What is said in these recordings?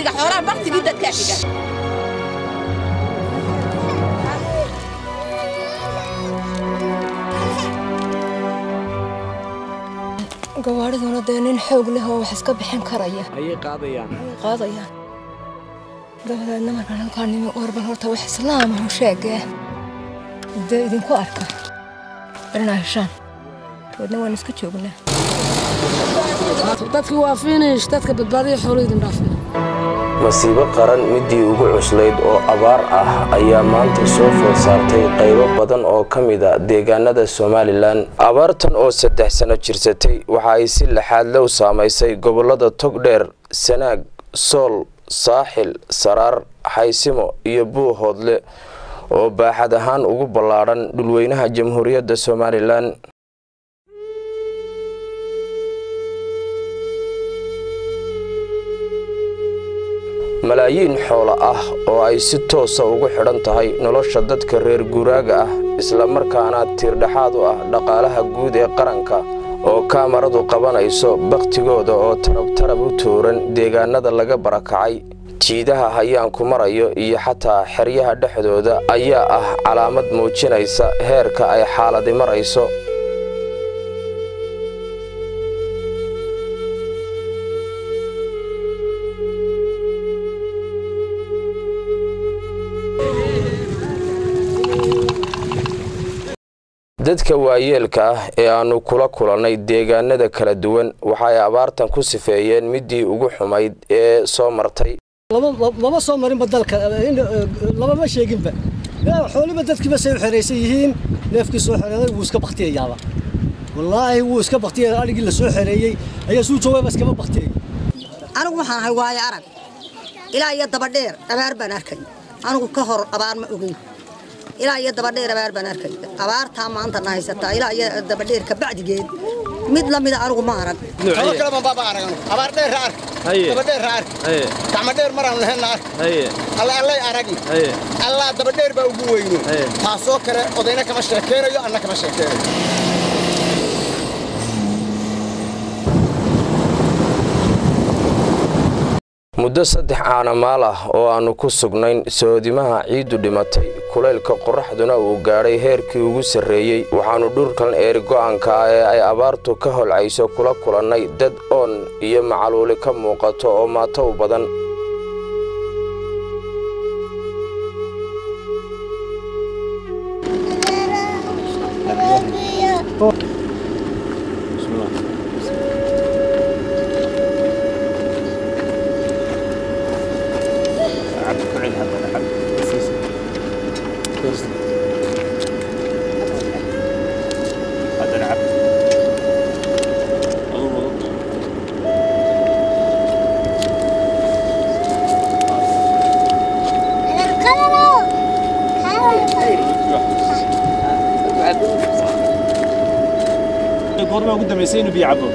baktiga xoolaha baktigii dadkaa xiga gawaadhiduna dee nin xoog leh oo wax iska bixin karaya ayay qaadayaan qaadayaan dabadeedna markaan halkaa nimi warbal horta wax islaamahu sheegee dee idinku arka inaa heshaan dabeedna waan iska joognaa dadki waa finish dadka badbaadiya xoolo idin dhaafin masiibo qaran midii ugu cuslayd oo abaar ah ayaa maanta soo food saartay qaybo badan oo ka mid a deegaanada somalilan abaartan oo saddex sano jirsatay waxa ay si laxaadle u saamaysay gobollada togdheer sanaag sool saaxil saraar xaysimo iyo buuhoodle oo baaxad ahaan ugu ballaadhan dhulweynaha jamhuuriyadda somalilan malaayiin xoolo ah oo ay si toosa ugu xidhan tahay nolosha dadka reer guuraaga ah islamarkaana tiirdhexaad u ah dhaqaalaha guud ee qaranka oo kaamaradu qabanayso bakhtigooda oo tarabtarab u tuuran deegaanada laga barakacay jiidaha hayaanku marayo iyo xataa xeryaha dhexdooda ayaa ah calaamad muujinaysa heerka ay xaaladi marayso dadka waayeelka ah ee aannu kula kulannay deegaanada kala duwan waxa ay abaartan ku sifeeyeen midii ugu xumayd ee soo martay lama soo marinba dalka lamama sheeginba xooliba dadkiiba say u xeraysan yihiin neefkii soo xereeday wuu iska baktiyayaaba wallaahi wuu iska baktiyay adhigii la soo xereeyey ayaa suu joogayba iskama baktiyay anigu waxaan ahay waayo arag ilaa iyo dabadheer abaar baan arkay anigu ka hor abaar ma ogeyn ilaa iyo dabadheer abaar baan arkay abaartaa maanta na haysataa ilaa iyo dabadheer ka bacdigeed mid la mida anigu ma arag xoolo kale baan baaba arag anigu abaar dheer ark dabadheer ark gacmo dheer maraan lahayn ark alla allay aragi allaa dabadheer baa ugu weyno taasoo kale odayna kama sheekeynayo anna kama sheekeynayo muddo saddex caanamaal ah oo aannu ku sugnayn soodimaha ciiddu dhimatay kulaylka qorraxduna uu gaadhay heerkii ugu sarreeyey waxaannu dhulkan eeri go'anka ah ee ay abaartu ka holcayso kula kulannay dad oon iyo macaluuli ka muuqato oo maato u badan goorma ugu dambaysay inuu biyo cabo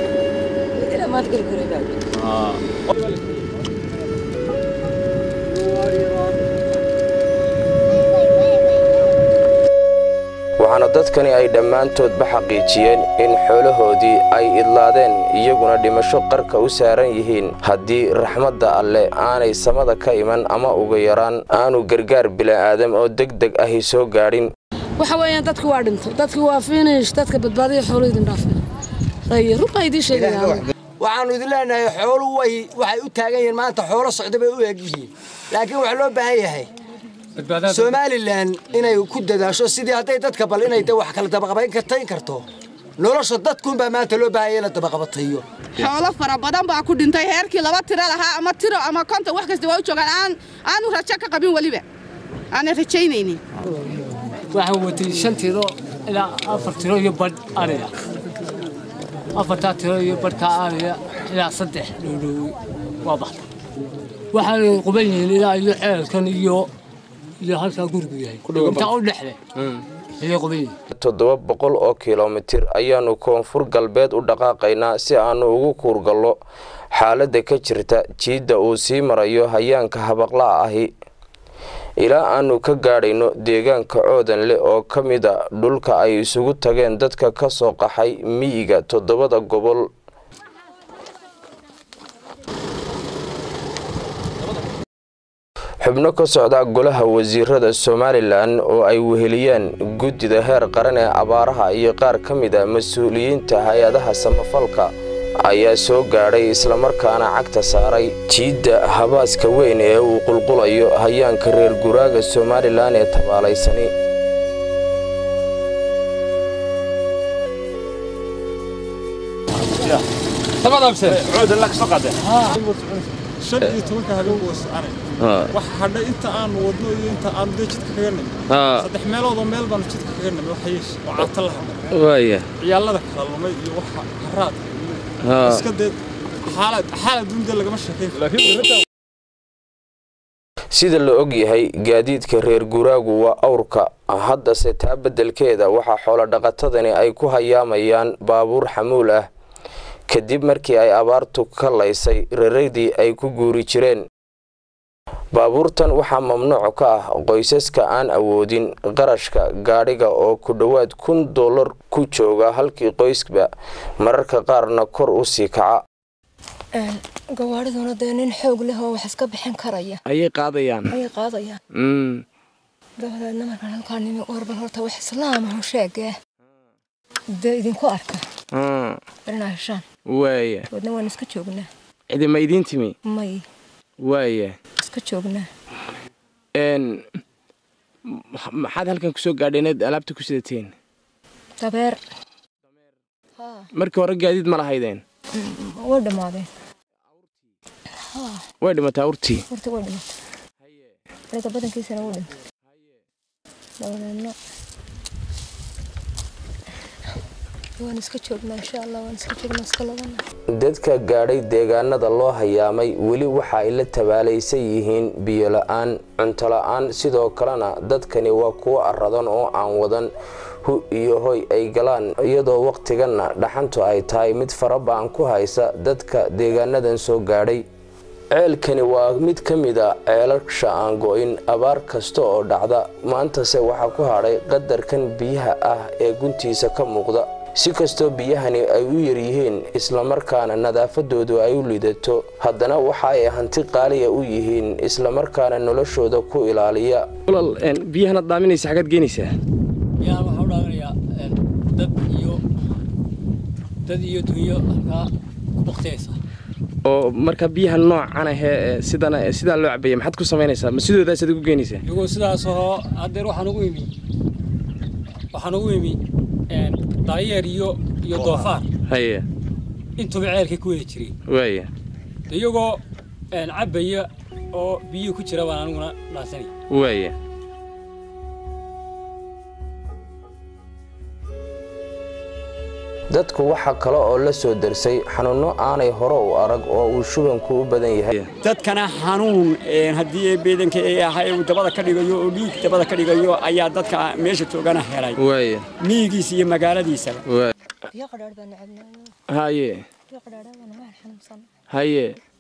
waxaana dadkani ay dhammaantoodba xaqiijiyeen in xoolahoodii ay idlaadeen iyaguna dhimasho qarka u saaran yihiin haddii raxmadda alle aanay samada ka iman ama uga yaraan aanu gargaar bila'aadam oo deg deg ahi soo gaadhin waxa weeyaan dadki waa dhintay dadki waa finish dadka badbaadiya xoolo idin dhaafin runbaa idiin sheegaya waxaannu idin leenahay xoolu way waxay u taagan yihiin maanta xoolo socda bay u eg yihiin laakiin waxaa loo baahan yahay somalilan inay ku dadaasho sidii hadday dadka bal inay wax kala dabaqabayn karto nolosha dadkuunbaa maanta loo baahanya in la dabaqabatayo xoolo fara badan baa ku dhintay heerkii laba tiro lahaa ama tiro ama konton wax kasta waa u joogaan aan aanu rajo ka qabin weliba aanan rajaynaynin waxaan watay shan tiro ilaa afar tiro iyo badh ariga afartaa tiro iyo badhkaa ariga ilaa saddex dhowdhowi waa baxda waxaanay quban yihiin ilaa iyo ceelkan iyo iyo halkaa gurigu yahay intaa u dhexle ayay quban yihiin toddoba boqol oo kilomitir ayaannu koonfur galbeed u dhaqaaqaynaa si aannu ugu kuurgallo xaaladda ka jirta jiidda uu sii marayo hayaanka habaqla'a ahi ilaa aannu ka gaadhayno deegaanka coodanle oo ka mida dhulka ay isugu tageen dadka ka soo qaxay miyiga toddobada gobol xubno ka socda golaha wasiirada somalilan oo ay weheliyeen guddida heer qaran ee abaaraha iyo qaar ka mid a mas-uuliyiinta hay-adaha samafalka ayaa soo gaadhay islamarkaana cagta saaray jiidda habaaska weyn ee uu qulqulayo hayaanka reer guraaga somalilan ee tabaalaysani shan iyo tobanka habeen buu soconay waxa hadhay inta aanu wadno iyo inta aanu dee jidka kaga nimi saddex meelood oo meel baanu jidka kaga nimi waxa yeesh oo caata la hadlay waaya ciyaalada kala lumay iyo waxa haraadka iyo iska dee xaalad xaalad dunida lagama sheekayn sida la og yahay gaadiidka reer guraagu waa awrka haddase taa beddelkeeda waxaa xoolodhaqatadani ay ku hayaamayaan baabuur xamuul ah kadib markii ay abaartu ka laysay raraydii ay ku guuri jireen baabuurtan waxaa mamnuuc ka ah qoysaska aan awoodin qarashka gaadhiga oo ku dhowaad kun dollar ku jooga halkii qoysba mararka qaarna kor u sii kaca gawaadhiduna dee nin xoog leh oo wax iska bixin karaya ayay qaadayaan ayay qaadayaan dabadeedna markaan halkaa nimi warbal horta wax islaamahu sheegee dee idinku arka barinaa heshaan waaya wadna waan iska joognaa cidima idiin timi may waaya iska joognaa n maxaad halkan kusoo gaadheen inaad alaabta ku sidateen dabeer markii hore gaadiid ma lahaydeen way dhammaadeen way dhimatay awrtii horta way dhimatay aniga badankiisana wuu dhintay dabadeedna waan iska joognaa insha allah waan iska joognaa iska labana dadka gaadhay deegaanada loo hayaamay weli waxa ay la tabaalaysan yihiin biyo la-aan cunto la-aan sidoo kalena dadkani waa kuwo aradan oo aan wadan hu iyo hoy ay galaan iyadoo wakhtiganna dhaxantu ay tahay mid faraba'an ku haysa dadka deegaanadan soo gaadhay ceelkani waa mid ka mid a ceelasha aan go-in abaar kasta oo dhacda maantase waxaa ku hadhay qadarkan biyaha ah ee guntiisa ka muuqda si kastoo biyahani ay u yaryihiin islamarkaana nadaafadoodu ay u lidato haddana waxa ay hanti qaaliya u yihiin islamarkaana noloshooda ku ilaaliya biyahanaad daaminaysa xagaad geenaysaa biyahan waxaa u dhaawinayaa dad iyo dad iyo dunyo halkaa ku baktiyaysa oo marka biyaha noocan ahee sidana sidaa loo cabaya maxaad ku samaynaysaa ma sidoodaasad ugu geenaysaa iyagoo sidaas oo haddeer waxaan ugu imi waxaan ugu imi daayeer iyo iyo doofaar haye intuba ceelkay ku wada jireen waaya iyagoo cabbaya oo biyihii ku jira baan aniguna dhaasanaya waaya dadku waxaa kale oo la soo darsay xanuunno aanay hore u arag oo uu shubanku u badan yahay dadkana xanuun haddii beedanka ay ahay uu dabada ka dhigayo oo dhiig dabada ka dhigayo ayaa dadka meesha joogana helay waaya miyigiisa iyo magaaladiisaba biyo qadhaadh baan cabnaa haye biyo qadhaadh baan waan xanuunsan haye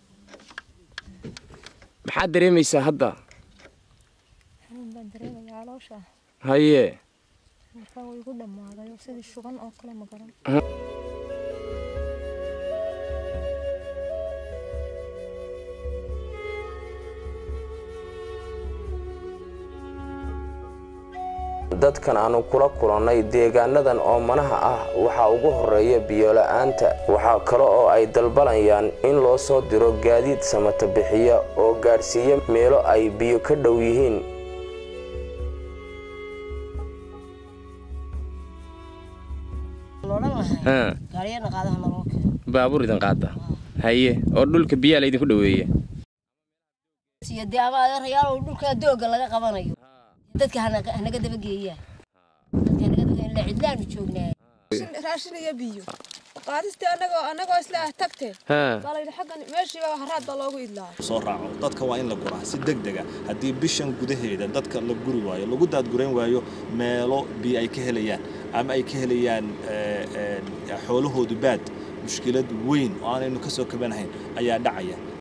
maxaad dareemaysaa hadda xanuun baan dareemayaa caloosha haye markaa way igu dhammaaday oo sidii shuban oo kale ma garan dadkan aanu kula kulannay deegaanadan oo manaha ah waxaa ugu horeeya biyola-aanta waxaa kale oo ay dalbanayaan in loo soo diro gaadiid samata bixiya oo gaadhsiiya meelo ay biyo ka dhow yihiin baabuur idin qaada haye oo dhulka biyaa laydinku dhoweeya dee ama adeerayaal dhulka dooga laga qabanayo dadka hanaga dabageeyaan dadka hanaga dabageeyaan la cidlaanu joognaa raashin iyo biyo qaadistii anagoo anagoo isla ah tagteen baa layidhi xaggan meeshiiba haraad baa loogu idlaa soo raaco dadka waa in la guraa si degdega haddii bishan gudaheeda dadka la guri waayo lagu daadgurayn waayo meelo biyo ay ka helayaan ama ay ka helayaan xoolahoodu baad mushkilad weyn oo aanaynu ka soo kabanahayn ayaa dhacaya